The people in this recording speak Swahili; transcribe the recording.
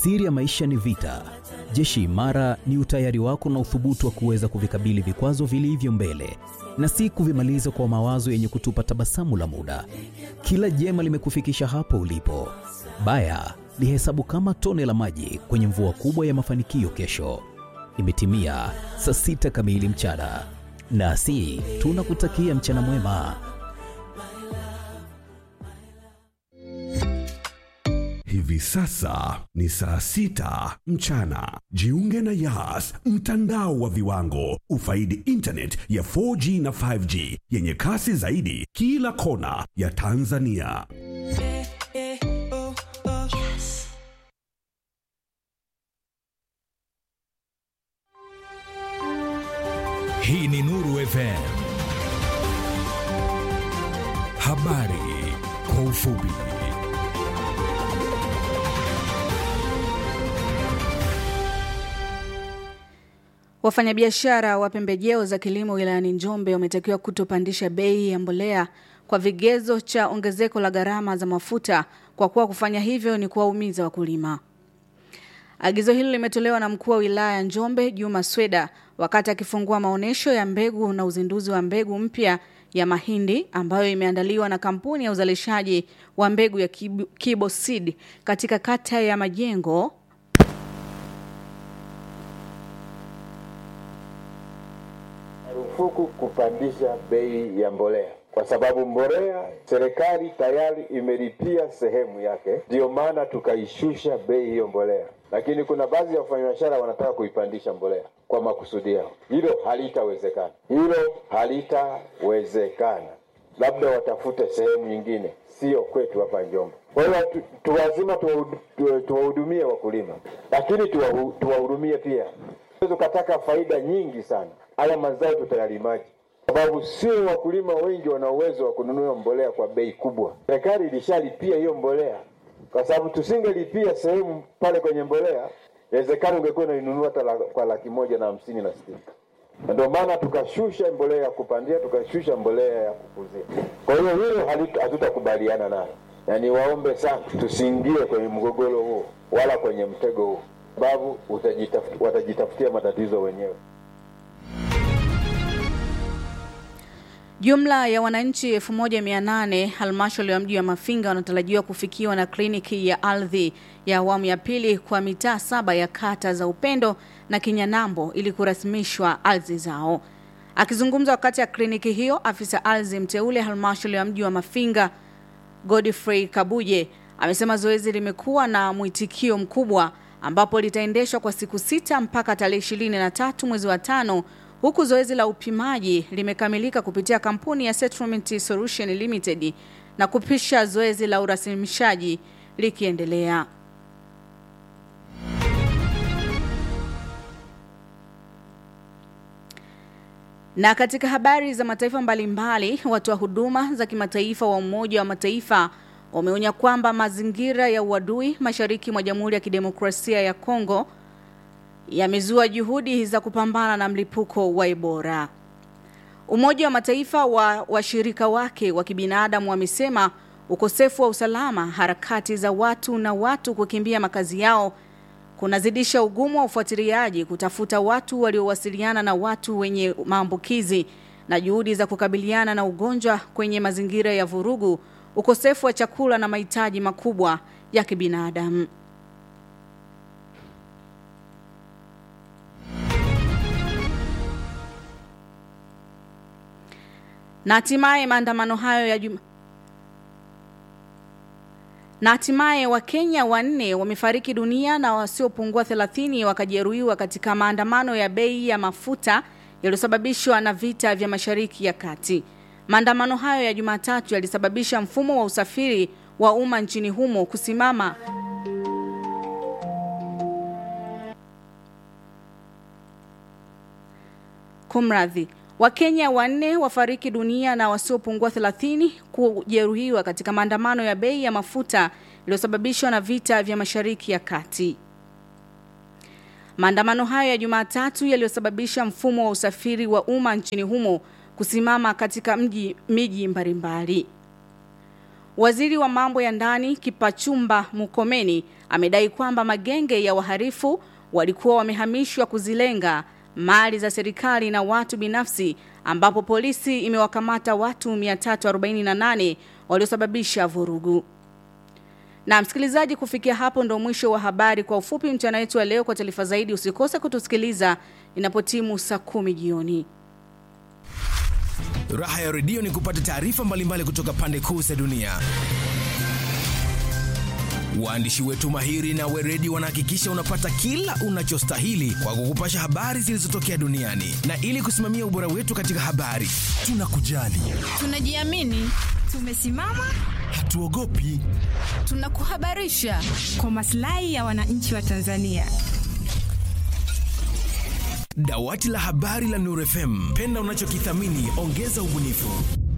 Siri ya maisha ni vita. Jeshi imara ni utayari wako na uthubutu wa kuweza kuvikabili vikwazo vilivyo mbele na si kuvimaliza kwa mawazo yenye kutupa tabasamu la muda. Kila jema limekufikisha hapo ulipo. Baya lihesabu kama tone la maji kwenye mvua kubwa ya mafanikio kesho. Imetimia saa sita kamili mchana, nasi tunakutakia mchana mwema. Hivi sasa ni saa sita mchana. Jiunge na Yas, mtandao wa viwango. Ufaidi internet ya 4G na 5G yenye kasi zaidi kila kona ya Tanzania. Hii ni Nuru FM. Habari kwa ufupi. Wafanyabiashara wa pembejeo za kilimo wilayani Njombe wametakiwa kutopandisha bei ya mbolea kwa vigezo cha ongezeko la gharama za mafuta kwa kuwa kufanya hivyo ni kuwaumiza wakulima. Agizo hilo limetolewa na mkuu wa wilaya ya Njombe Juma Sweda wakati akifungua maonyesho ya mbegu na uzinduzi wa mbegu mpya ya mahindi ambayo imeandaliwa na kampuni ya uzalishaji wa mbegu ya Kibo, Kibo Seed katika kata ya Majengo Marufuku kupandisha bei ya mbolea kwa sababu mbolea serikali tayari imelipia sehemu yake, ndiyo maana tukaishusha bei hiyo mbolea. Lakini kuna baadhi ya wafanyabiashara wanataka kuipandisha mbolea kwa makusudi yao. Hilo halitawezekana, hilo halitawezekana. Labda watafute sehemu nyingine, sio kwetu hapa Njombe. Kwa hiyo tu, tu lazima tuwahudumie wakulima, lakini tuwahu- tuwahudumie pia. Tukataka faida nyingi sana, haya mazao tutayalimaje? sababu sio wakulima wengi wana uwezo wa kununua mbolea kwa bei kubwa. Serikali ilishalipia hiyo mbolea, kwa sababu tusingelipia sehemu pale kwenye mbolea, inawezekana ungekuwa unainunua hata la, kwa laki moja na hamsini na sitini na ndio maana tukashusha mbolea ya kupandia, tukashusha mbolea ya kukuzia. Kwa hiyo hilo halitu- hatutakubaliana nalo, na niwaombe sana tusiingie kwenye mgogoro huo wala kwenye mtego huo, sababu utajitaf- watajitafutia matatizo wenyewe. Jumla ya wananchi 1800 halmashauri ya mji wa Mafinga wanatarajiwa kufikiwa na kliniki ya ardhi ya awamu ya pili kwa mitaa saba ya kata za Upendo na Kinyanambo ili kurasimishwa ardhi zao. Akizungumza wakati ya kliniki hiyo, afisa ardhi mteule halmashauri ya mji wa Mafinga Godfrey Kabuje amesema zoezi limekuwa na mwitikio mkubwa ambapo litaendeshwa kwa siku sita mpaka tarehe ishirini na tatu mwezi wa tano huku zoezi la upimaji limekamilika kupitia kampuni ya Settlement Solution Limited na kupisha zoezi la urasimishaji likiendelea. Na katika habari za mataifa mbalimbali, watoa huduma za kimataifa wa Umoja wa Mataifa wameonya kwamba mazingira ya uadui mashariki mwa Jamhuri ya Kidemokrasia ya Kongo yamezua juhudi za kupambana na mlipuko wa Ebola. Umoja wa Mataifa wa washirika wake wa kibinadamu wamesema ukosefu wa usalama, harakati za watu na watu kukimbia makazi yao kunazidisha ugumu wa ufuatiliaji kutafuta watu waliowasiliana na watu wenye maambukizi na juhudi za kukabiliana na ugonjwa kwenye mazingira ya vurugu, ukosefu wa chakula na mahitaji makubwa ya kibinadamu. Na hatimaye maandamano hayo ya juma na hatimaye Wakenya wanne wamefariki dunia na wasiopungua 30 wakajeruhiwa katika maandamano ya bei ya mafuta yaliyosababishwa na vita vya Mashariki ya Kati. Maandamano hayo ya Jumatatu yalisababisha mfumo wa usafiri wa umma nchini humo kusimama Kumradhi, Wakenya wanne wafariki dunia na wasiopungua 30 kujeruhiwa katika maandamano ya bei ya mafuta yaliyosababishwa na vita vya Mashariki ya Kati. Maandamano hayo ya Jumatatu yaliyosababisha mfumo wa usafiri wa umma nchini humo kusimama katika mji miji mbalimbali. Waziri wa mambo ya ndani Kipachumba Mukomeni amedai kwamba magenge ya waharifu walikuwa wamehamishwa kuzilenga mali za serikali na watu binafsi ambapo polisi imewakamata watu 348 waliosababisha vurugu. Na msikilizaji, kufikia hapo ndo mwisho wa habari kwa ufupi mchana wetu wa leo. Kwa taarifa zaidi usikose kutusikiliza inapotimu saa kumi jioni. Raha ya redio ni kupata taarifa mbalimbali kutoka pande kuu za dunia. Waandishi wetu mahiri na weredi wanahakikisha unapata kila unachostahili kwa kukupasha habari zilizotokea duniani, na ili kusimamia ubora wetu katika habari, tunakujali, Tunajiamini, tumesimama, hatuogopi. tunakuhabarisha kwa maslahi ya wananchi wa Tanzania. Dawati la habari la Nuru FM, penda unachokithamini, ongeza ubunifu.